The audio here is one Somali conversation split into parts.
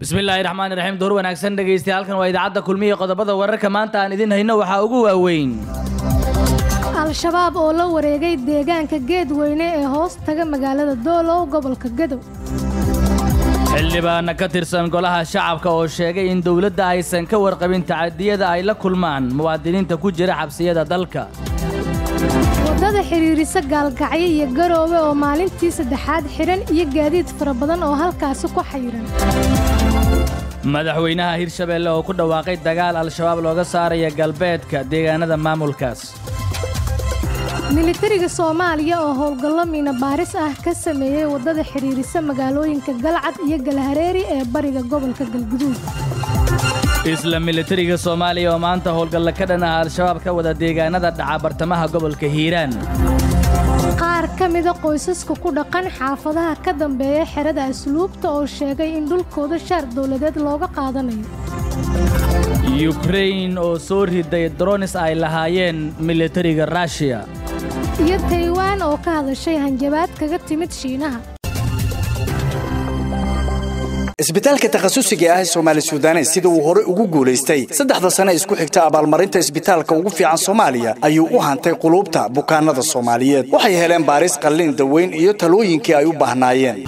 bismillaahi raxmaani raxiim door wanaagsan dhegaystayaal halkan waa idaacadda kulmiya qodobada wararka maanta aan idin hayno waxaa ugu waaweyn al-shabaab oo la wareegay deegaanka geedweyne ee hoos taga magaalada doolow gobolka gadow xildhibaana ka tirsan golaha shacabka oo sheegay in dowladda aysan ka warqabin tacadiyada ay la kulmaan muwaadiniinta ku jira xabsiyada dalka waddada xidhiirisa gaalgacyo iyo garoowe oo maalintii saddexaad xidhan iyo gaadiid fara badan oo halkaasi ku xayiran madaxweynaha hirshabeelle oo ku dhawaaqay dagaal al-shabaab looga saaraya galbeedka deegaanada maamulkaas militariga soomaaliya oo howlgallo miina baaris ah ka sameeyey waddada xidhiirisa magaalooyinka galcad iyo galhareeri ee bariga gobolka galguduud isla militariga soomaaliya oo maanta howlgalla ka dhan ah al-shabaab ka wada deegaanada dhaca bartamaha gobolka hiiraan qaar ka mida qoysaska ku dhaqan xaafadaha ka dambeeya xerada asluubta oo sheegay in dhulkooda shaar dowladeed looga qaadanayo yukrain oo soo riday dronis ay lahaayeen militariga rushiya iyo taywaan oo ka hadashay hanjabaad kaga timid shiinaha isbitaalka takhasusiga ah ee soomaali sudanes sida uu horey ugu guulaystay saddexda sane isku xigta abaalmarinta isbitaalka ugu fiican soomaaliya ayuu u hantay quluubta bukaanada soomaaliyeed waxay heleen baaris qallin daweyn iyo talooyinkii ay u baahnaayeen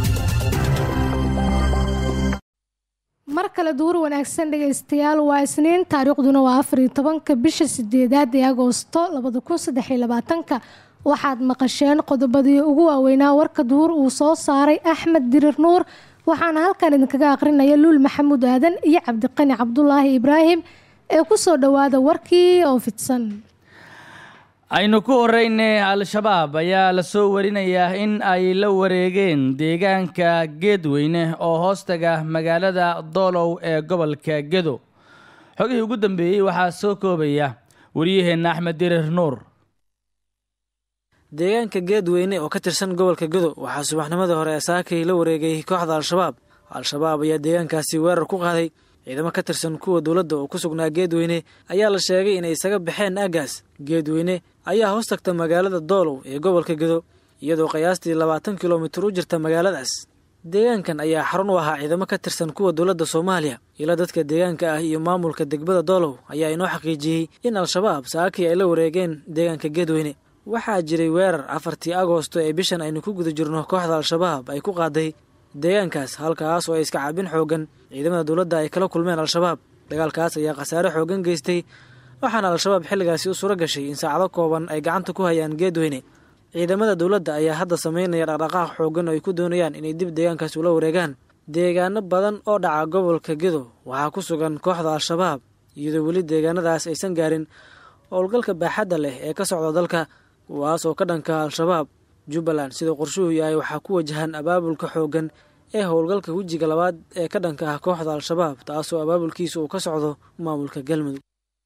mar kale duur wanaagsan dhegaystayaal waa isniin taariikhduna waa afariyo tobanka bisha sideedaad ee agoosto labada kun saddex iyo labaatanka waxaad maqasheen qodobadii ugu waaweynaa warka duur uu soo saaray axmed dirir nuur waxaana halkan idinkaga aqrinaya luul maxamuud aadan iyo cabdiqani cabdulaahi ibraahim ee ku soo dhowaada warkii oo fidsan aynu ku horeyne al-shabaab ayaa la soo warinayaa in ay la wareegeen deegaanka geedweyne oo hoostaga magaalada doolow ee gobolka gedo xogihii ugu dambeeyey waxaa soo koobaya waryaheenna axmed dirir nuur deegaanka geedweyne oo ka tirsan gobolka godo waxaa subaxnimadii hore ee saakay la wareegay kooxda al-shabaab al-shabaab ayaa deegaankaasi weerar ku qaaday ciidamo ka tirsan kuwa dowladda oo ku sugnaa geedweyne ayaa la sheegay inay isaga baxeen aagaas geedweyne ayaa hoos tagta magaalada doolow ee gobolka gedo iyadoo qiyaastii labaatan kilomitir u jirta magaaladaas deegaankan ayaa xarun u ahaa ciidamo ka tirsan kuwa dowladda soomaaliya ila dadka deegaanka ah iyo maamulka degmada doolow ayaa inoo xaqiijiyey in al-shabaab saakii ay la wareegeen deegaanka geedweyne waxaa jiray weerar afartii agoosto ee bishan aynu ku guda jirno kooxda al-shabaab ay ku qaaday deegaankaas halkaas oo ay iska cabin xooggan ciidamada dowladda ay kala kulmeen al-shabaab dagaalkaas ayaa khasaare xooggan geystay waxaana al-shabaab xilligaasi u suuro gashay in saacado kooban ay gacanta ku hayaan geedweyne ciidamada dowladda ayaa hadda sameynaya dhaqdhaqaaq xooggan oo ay ku doonayaan inay dib deegaankaas ula wareegaan deegaano badan oo dhaca gobolka gedo waxaa ku sugan kooxda al-shabaab iyadoo weli deegaanadaas aysan gaarin howlgalka baaxadda leh ee ka socda dalka kuwaas oo ka dhanka al-shabaab jubbaland sida qorshuhu yahay waxaa ku wajahan abaabulka xooggan ee howlgalka wejiga labaad ee ka dhanka ah kooxda al-shabaab taasoo abaabulkiisa uu ka socdo maamulka galmudug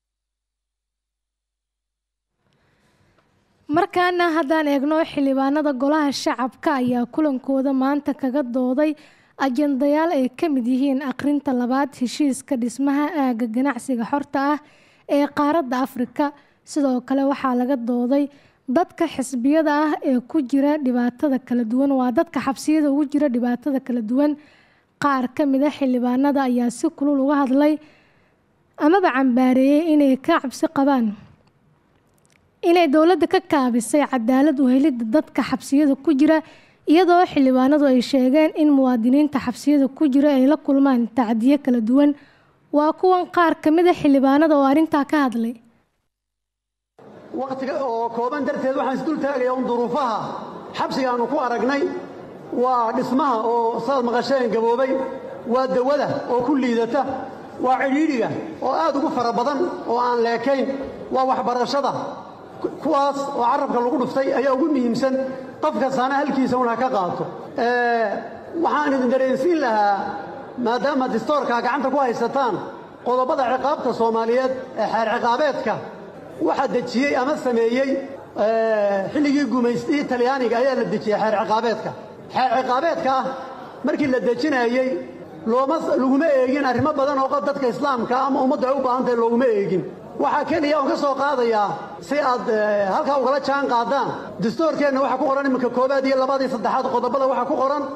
markaana haddaan eegno xildhibaanada golaha shacabka ayaa kulankooda maanta kaga dooday ajendayaal ay ka mid yihiin akhrinta labaad heshiiska dhismaha aagga ganacsiga xorta ah ee qaaradda afrika sidoo kale waxaa laga dooday dadka xisbiyada ah ee ku jira dhibaatada kala duwan waa dadka xabsiyada ugu jira dhibaatada kala duwan qaar ka mid a xildhibaanada ayaa si kulul uga hadlay amaba cambaareeyey inay ka cabsi qabaan inay dowladda ka kaabisay cadaalad u helidda dadka xabsiyada ku jira iyadoo xildhibaanadu ay sheegeen in muwaadiniinta xabsiyada ku jira ay la kulmaan tacdiyo kala duwan waa kuwan qaar ka mid a xildhibaanada oo arrintaa ka hadlay wakhtiga oo kooban darteed waxaan isdul taagayaa un duruufaha xabsigaannu ku aragnay waa dhismaha oo saad maqasheen gaboobay waa dawada oo ku liidata waa cidhiidhiga oo aad ugu fara badan oo aan leekayn waa waxbarashada kuwaas oo carabka lagu dhuftay ayaa ugu muhiimsan qof kastaana halkiisa un ha ka qaato waxaan idin dareensiin lahaa maadaama distoorkaa gacanta ku haysataan qodobada ciqaabta soomaaliyeed ee xeer ciqaabeedka waxaa dejiyey ama sameeyey xilligii gumaystii talyaaniga ayaa la dejiyey xeer ciqaabeedka xeer ciqaabeedka ah markii la dejinayey looma laguma eegin arrimo badan oo dadka islaamka ama ummaddu ay u baahantahay looguma eegin waxaa keliya oon ka soo qaadayaa si aad halkaa ugala jaan qaadaan dastuurkeenna waxaa ku qoran iminka koobaad iyo labaad iyo saddexaad qodobada waxaa ku qoran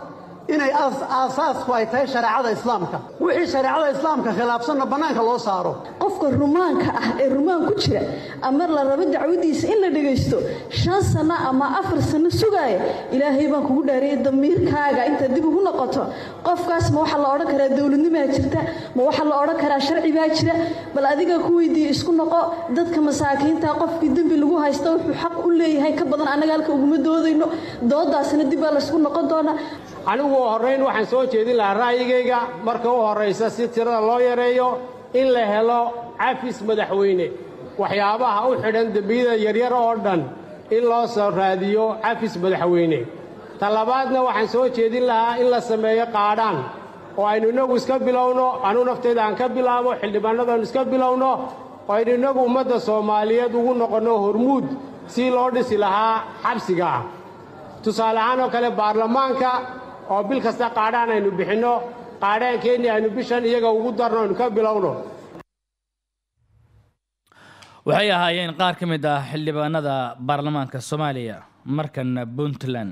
inay aasaasku ay tahay shareecada islaamka wixii shareecada islaamka khilaafsanna bannaanka loo saaro qofka rumaanka ah ee rumaan ku jira ama la rabo dacwadiisa in la dhegaysto shan sanno ama afar sanno sugaaya ilaahay baan kugu dhaariyay damiirkaaga intaad dib ugu noqoto qofkaas ma waxaa la odhan karaa dowladnimaa jirta ma waxaa la odhan karaa sharci baa jira bal adiga ku weydiiye isku noqo dadka masaakiinta qofkii dembi lagu haysta wuxuu xaq u leeyahay ka badan annaga halka uguma doodayno doodaasna dib baa laysku noqon doonaa anigu horrayn waxaan soo jeedin lahaa ra'yigayga marka u horraysa si tirada loo yareeyo in la helo cafis madaxweyne waxyaabaha u xidhan dembiyada yaryar oo dhan in loo soo raadiyo cafis madaxweyne ta labaadna waxaan soo jeedin lahaa in la sameeyo qaadhaan oo aynu innagu iska bilowno anuu naftayda aan ka bilaabo xildhibaannadu aynu iska bilowno oo aynu innagu ummadda soomaaliyeed ugu noqonno hormuud si loo dhisi lahaa xabsiga ah tusaale ahaan oo kale baarlamaanka oo bil kasta qaadhaan aynu bixinno qaadhaankeenni aynu bishan iyaga ugu darno aynu ka bilowno waxay ahaayeen qaar ka mid ah xildhibaanada baarlamaanka soomaaliya markana puntland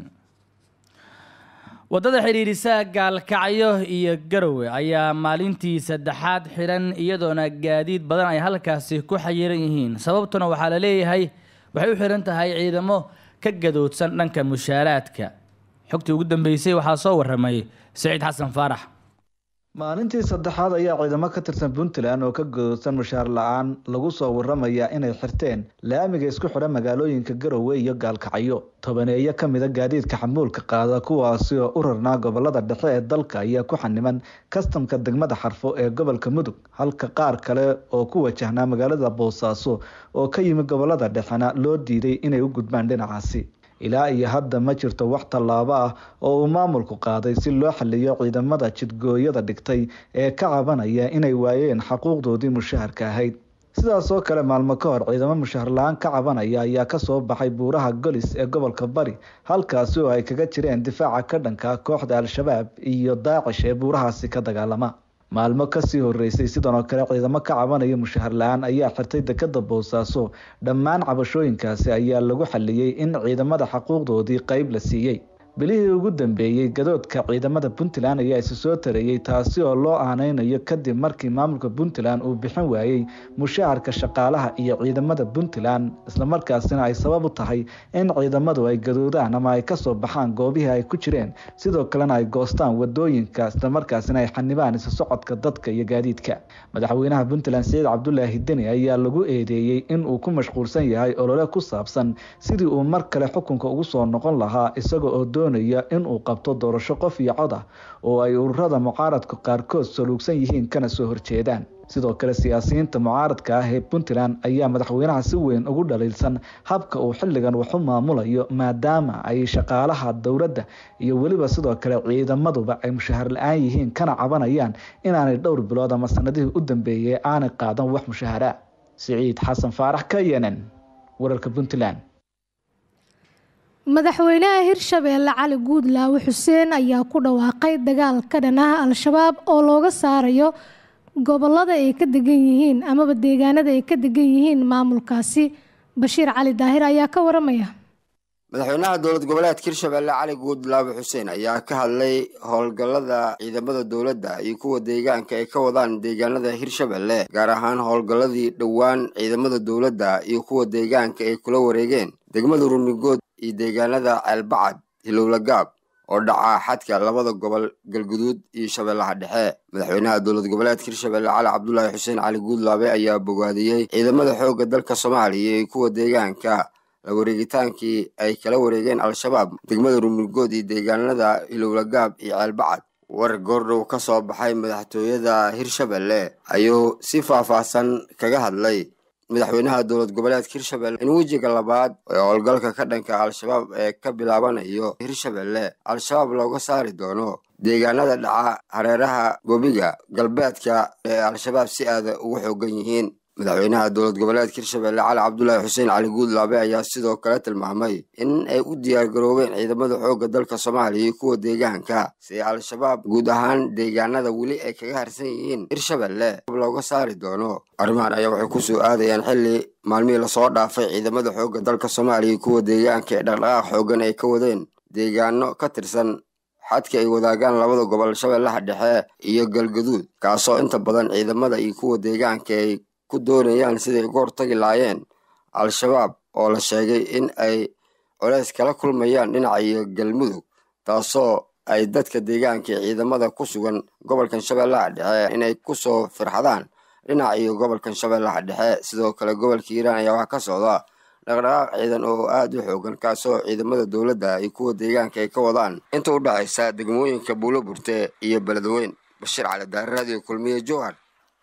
waddada xidhiidhisa gaalkacyo iyo garowe ayaa maalintii saddexaad xidhan iyadoona gaadiid badan ay halkaasi ku xayiran yihiin sababtuna waxaa la leeyahay waxay u xidhan tahay ciidamo ka gadoodsan dhanka mushaaraadka xogtii ugu dambeysay waxaa soo warramay saciid xasan faarax maalintii saddexaad ayaa ciidamo ka tirsan puntland oo ka gadoodsan mushaar la-aan lagu soo waramayaa inay xirteen laamiga isku xidha magaalooyinka garowe iyo gaalkacyo tobaneeyo ka mida gaadiidka xamuulka qaada kuwaasi oo u rarnaa gobolada dhexe ee dalka ayaa ku xaniman kastamka degmada xarfo ee gobolka mudug halka qaar kale oo ku wajahnaa magaalada boosaaso oo ka yimi gobolada dhexena loo diiday inay u gudbaan dhinacaasi ilaa iyo hadda ma jirto wax tallaabo ah oo uu maamulku qaaday si loo xaliyo ciidamada jidgooyada dhigtay ee ka cabanaya inay waayeen xaquuqdoodii mushaharka ahayd sidaas oo kale maalmo ka hor ciidamo mushahar la-aan ka cabanaya ayaa kasoo baxay buuraha golis ee gobolka bari halkaasi oo ay kaga jireen difaaca ka dhanka kooxda al-shabaab iyo daacish ee buurahaasi ka dagaalama maalmo kasii horeysay sidan oo kale ciidamo ka cabanaya mushahar la-aan ayaa xirtay dekada boosaaso dhammaan cabashooyinkaasi ayaa lagu xaliyey in ciidamada xaquuqdoodii qeyb la siiyey bilihii ugu dambeeyey gadoodka ciidamada puntland ayaa isu soo tareeyey taasi oo loo aaneynayo kadib markii maamulka puntland uu bixin waayey mushaharka shaqaalaha iyo ciidamada puntland islamarkaasina ay sabab u tahay in ciidamadu ay gadoodaan ama ay kasoo baxaan goobihii ay ku jireen sidoo kalena ay goostaan wadooyinka islamarkaasina ay xanibaan isu socodka dadka iyo gaadiidka madaxweynaha puntland siciid cabdulaahi deni ayaa lagu eedeeyey in uu ku mashquulsan yahay olole ku saabsan sidii uu mar kale xukunka ugu soo noqon lahaa isaga oo doonaya in uu qabto doorasho qof iyo cod ah oo ay ururada mucaaradka qaarkood saluugsan yihiin kana soo horjeedaan sidoo kale siyaasiyiinta mucaaradka ah ee puntland ayaa madaxweynaha si weyn ugu dhaliilsan habka uu xilligan wax u maamulayo maadaama ay shaqaalaha dowladda iyo weliba sidoo kale ciidamaduba ay mushahar la-aan yihiin kana cabanayaan inaanay dhowr bilood ama sanadihii u dambeeyey aanay qaadan wax mushahara siciid xasan faarax ka yenen wararka puntland madaxweynaha hirshabeelle cali guudlaawe xuseen ayaa ku dhawaaqay dagaal ka dhan ah al-shabaab oo looga saarayo gobolada ay ka degan yihiin amaba deegaanada ay ka degan yihiin maamulkaasi bashiir cali daahir ayaa ka waramaya madaxweynaha dowlad goboleedka hirshabelle cali guudlaawe xuseen ayaa ka hadlay howlgallada ciidamada dowladda iyo kuwa deegaanka ay ka wadaan deegaanada hirshabelle gaar ahaan howlgalladii dhowaan ciidamada dowladda iyo kuwa deegaanka ay kula wareegeen degmada rumigood iyo deegaanada ceelbacad hilowlagaab oo dhacaa xadka labada gobol galguduud iyo shabeellaha dhexe madaxweynaha dowlad goboleedka hirshabelle cali cabdulaahi xuseen cali guudlaabe ayaa bogaadiyey ciidamada xoogga dalka soomaaliya iyo kuwa deegaanka la wareegitaankii ay kala wareegeen al-shabaab degmada rumigood iyo deegaanada hilowlagaab iyo ceelbacad war goordhow ka soo baxay madaxtooyada hirshabelle ayuu si faahfaahsan kaga hadlay madaxweynaha dowlad goboleedka hirshabelle in wejiga labaad ee howlgalka ka dhanka al-shabaab ee ka bilaabanayo hirshabelle al-shabaab looga saari doono deegaanada dhaca hareeraha gobiga galbeedka ee al-shabaab si aada ugu xoogan yihiin madaxweynaha dowlad goboleedka hirshabelle cali cabdulaahi xuseen cali guudlaabe ayaa sidoo kale tilmaamay in ay u diyaargaroobeen ciidamada xoogga dalka soomaaliya iyo kuwa deegaanka si al-shabaab guud ahaan deegaanada weli ay kaga harsan yihiin hirshabelle looga saari doono arrimahan ayaa waxay kusoo aadayaan xilli maalmihii lasoo dhaafay ciidamada xoogga dalka soomaaliya iyo kuwa deegaanka ee dhaqdhaqaaq xoogan ay ka wadeen deegaano ka tirsan xadka ay wadaagaan labada gobol shabeellaha dhexe iyo galgaduud kaasoo inta badan ciidamada iyo kuwa deegaanka ay ku doonayaan siday uga hortagi lahaayeen al-shabaab oo la sheegay in ay culays kala kulmayaan dhinaca iyo galmudug taasoo ay dadka deegaanka ee ciidamada ku sugan gobolkan shabeellaha dhexe inay kusoo firxadaan dhinaca iyo gobolkan shabeellaha dhexe sidoo kale gobolka hiiraan ayaa waxaa ka socda dhaqdhaqaaq ciidan oo aada u xoogan kaasoo ciidamada dowladda iyo kuwa deegaanka ay ka wadaan inta u dhexaysa degmooyinka buulo burte iyo beledweyn bashiir cali daare radio kulmiye jowhar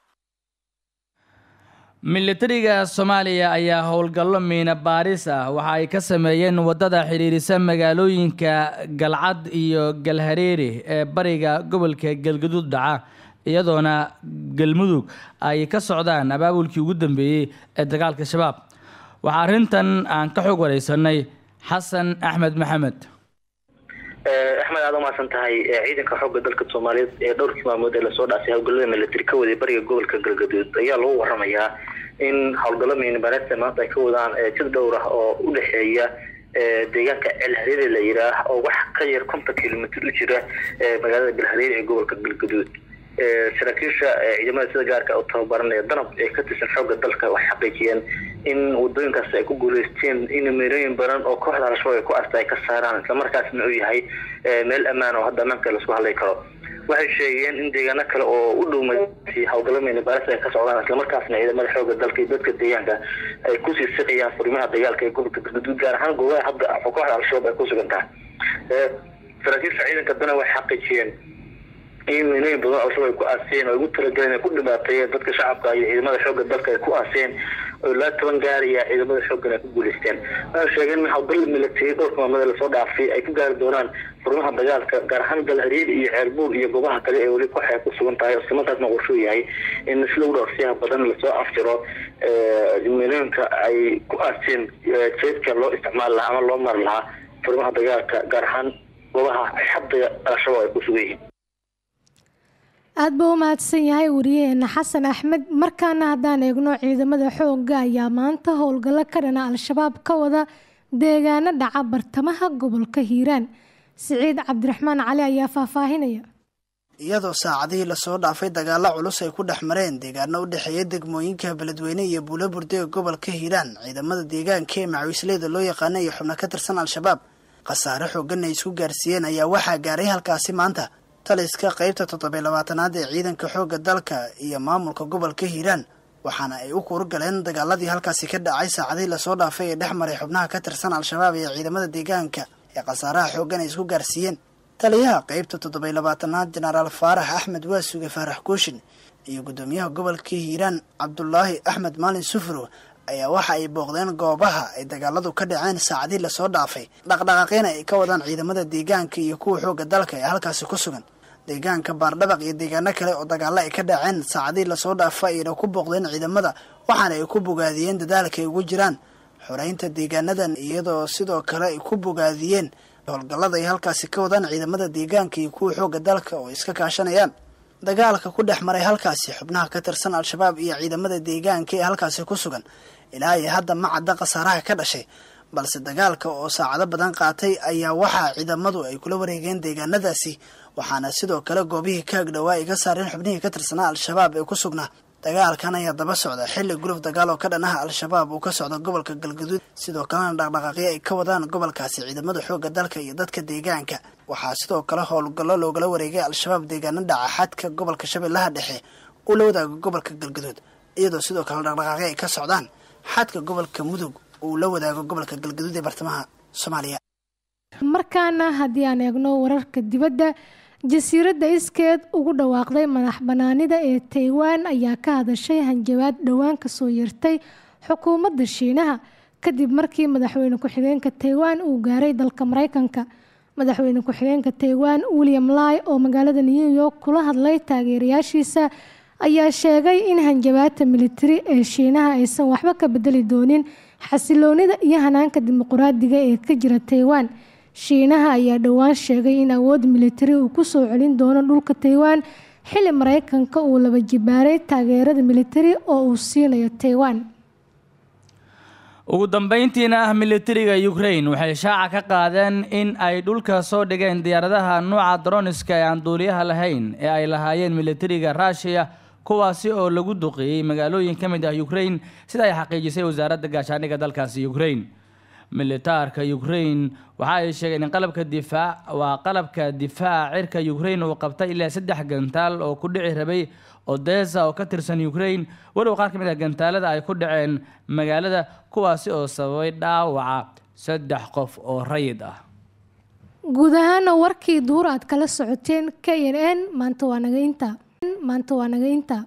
militariga soomaaliya ayaa howlgallo miina baaris ah waxa ay ka sameeyeen waddada xidhiirisa magaalooyinka galcad iyo galhareeri ee bariga gobolka galgaduud dhaca iyadoona galmudug ay ka socdaan abaabulkii ugu dambeeyey ee dagaalka shabaab waxaa arrintan aan ka xog wareysanay xasan axmed maxamed axmed aad umaasan tahay ciidanka xoogga dalka soomaaliyeed ee dhowrkii maalmood ee lasoo dhaasay howlgallada militari ka waday bariga gobolka galgaduud ayaa lagu waramayaa in howlgallo miinibareedta maanta ay ka wadaan jid dhowr ah oo u dhexeeya deegaanka celhareeri la yiraah oo wax ka yar konton kilomitr u jira magaalada galhareeri ee gobolka galgaduud saraakiisha ciidamada sida gaarka u tababaranaya danab ee ka tirsan xoogga dalka waxay xaqiijiyeen in wadooyinkaas ay ku guuleysteen in meerooyin badan oo kooxda al-shabaab ay ku arta ay ka saaraan islamarkaasna uu yahay meel ammaan oo hadda ammaanka laisku hadlay karo waxay sheegeen in deegaano kale oo u dhow magaalasi howlgallo miinibaris ay ka socdaan islamarkaasna ciidamada xoogga dalka iyo dadka deegaanka ay kusii siqayaan furimaha dagaalka ee gobolka galgaduud gaar ahaan goobaha hadda kooxda al-shabaab ay ku sugan tahay saraakiisha ciidanka dana waxay xaqiijiyeen in meelooyin badan al-shabaab ay ku aaseen oo ay ugu talagaleen ay ku dhibaateeyeen dadka shacabka iyo ciidamada xoogga dalka ay ku aaseen oo ilaa toban gaaraya ciidamada xooggan ay ku guuleysteen waxay sheegeen in howlgal military dhowrka maamada lasoo dhaafay ay ku gaari doonaan furmaha dagaalka gaar ahaan galhariir iyo ceelbuur iyo goobaha kale ee weli koox ay ku sugan tahay islamarkaasna qorshuu yahay in sida u dhowrsiyaha badan lasoo afjiro meelooyinka ay ku aaseen jeedka loo isticmaali lahaa ama loo mari lahaa furmaha dagaalka gaar ahaan goobaha xadda al-shabaab ay ku sugan yihiin aad buu u mahadsan yahay wariyaheena xasan axmed markaana haddaan eegno ciidamada xoogga ayaa maanta howlgallo ka dhana al-shabaab ka wada deegaano dhaca bartamaha gobolka hiiraan siciid cabdiraxmaan cali ayaa faahfaahinaya iyadoo saacadihii lasoo dhaafay dagaalo culus ay ku dhex mareen deegaano u dhexeeya degmooyinka beledweyne iyo buulo burde ee gobolka hiiraan ciidamada deegaanka ee macawisleyda loo yaqaana iyo xubno ka tirsan al-shabaab khasaare xoogan ay isku gaarsiiyeen ayaa waxaa gaaray halkaasi maanta taliska qaybta toddobiy labaatanaad ee ciidanka xoogga dalka iyo maamulka gobolka hiiraan waxaana ay u kuur galeen dagaaladii halkaasi ka dhacay saacadihii lasoo dhaafay ee dhex maray xubnaha ka tirsan al-shabaab iyo ciidamada deegaanka ee khasaaraha xooggan ay isku gaarsiiyeen taliyaha qaybta toddobiy labaatanaad jenaraal faarax axmed waasuge faarax kooshin iyo guddoomiyaha gobolka hiiraan cabdulaahi axmed maalin sufuro ayaa waxa ay booqdeen goobaha ay dagaaladu ka dhaceen saacadihii lasoo dhaafay dhaqdhaqaaqyana ay ka wadaan ciidamada deegaanka iyo kuwa xoogga dalka ee halkaasi ku sugan deegaanka baardhabaq iyo deegaano kale oo dagaalo ay ka dhaceen saacadihii lasoo dhaafa ayna ku booqdeen ciidamada waxaana ay ku bogaadiyeen dadaalka ay ugu jiraan xoreynta deegaanadan iyadoo sidoo kale ay ku bogaadiyeen howlgallada ay halkaasi ka wadaan ciidamada deegaanka iyo kuwa xoogga dalka oo iska kaashanayaan dagaalka ku dhex maray halkaasi xubnaha ka tirsan al-shabaab iyo ciidamada deegaanka ee halkaasi ku sugan ilaa iyo hadda ma cadda khasaaraha ka dhashay balse dagaalka oo saacado badan qaatay ayaa waxaa ciidamadu ay kula wareegeen deegaanadaasi waxaana sidoo kale goobihii ka agdhowaa ay ka saareen xubnihii ka tirsanaa al-shabaab ee ku sugnaa dagaalkan ayaa daba socda xilli guluf dagaal oo ka dhanaha al-shabaab uu ka socdo gobolka galgaduud sidoo kalena dhaqdhaqaaqyo ay ka wadaan gobolkaasi ciidamada xoogga dalka iyo dadka deegaanka waxaa sidoo kale howlgallo loogala wareegay al-shabaab deegaano dhaca xadka gobolka shabeellaha dhexe uu la wadaago gobolka galgaduud iyadoo sidoo kale dhaqdhaqaaqyo ay ka socdaan xadka gobolka mudug uu la wadaago gobolka galgaduud ee bartamaha soomaaliya markaana haddii aan eegno wararka dibadda jasiiradda iskeed ugu dhawaaqday madax banaanida ee taiwan ayaa ka hadashay hanjabaad dhowaan kasoo yeertay xukuumadda shiinaha kadib markii madaxweyne ku-xigeenka taiwan uu gaaray dalka mareykanka madaxweyne ku-xigeenka taiwan william lai oo magaalada new york kula hadlay taageerayaashiisa ayaa sheegay in hanjabaadta militari ee shiinaha aysan waxba ka bedeli doonin xasiloonida iyo hanaanka dimuquraadiga ee ka jira taiwan shiinaha ayaa dhowaan sheegay in awood militari uu ku soo celin doono dhulka taiwan xilli mareykanka uu laba jibaaray taageerada militari oo uu siinayo taiwan ugu dambeyntiina ah militariga ukraine waxay shaaca ka qaadeen in ay dhulka soo dhigeen diyaaradaha nuuca droniska ee aan duuliyaha lahayn ee ay lahaayeen militariga ruushiya kuwaasi oo lagu duqeeyey magaalooyin ka mid ah ukraine sida ay xaqiijisay wasaaradda gaashaandhigga dalkaasi ukraine militaarka ukraine waxa ay sheegeen in qalabka difaac waa qalabka difaaca cirka ukraine uu qabtay ilaa saddex gantaal oo ku dhici rabay odessa oo ka tirsan ukraine walow qaar ka mid ah gantaalada ay ku dhaceen magaalada kuwaasi oo sababay dhaawaca saddex qof oo rayid ah guud ahaana warkii duur aad kala socoteen k n n maanta waa naga inta maanta waa naga inta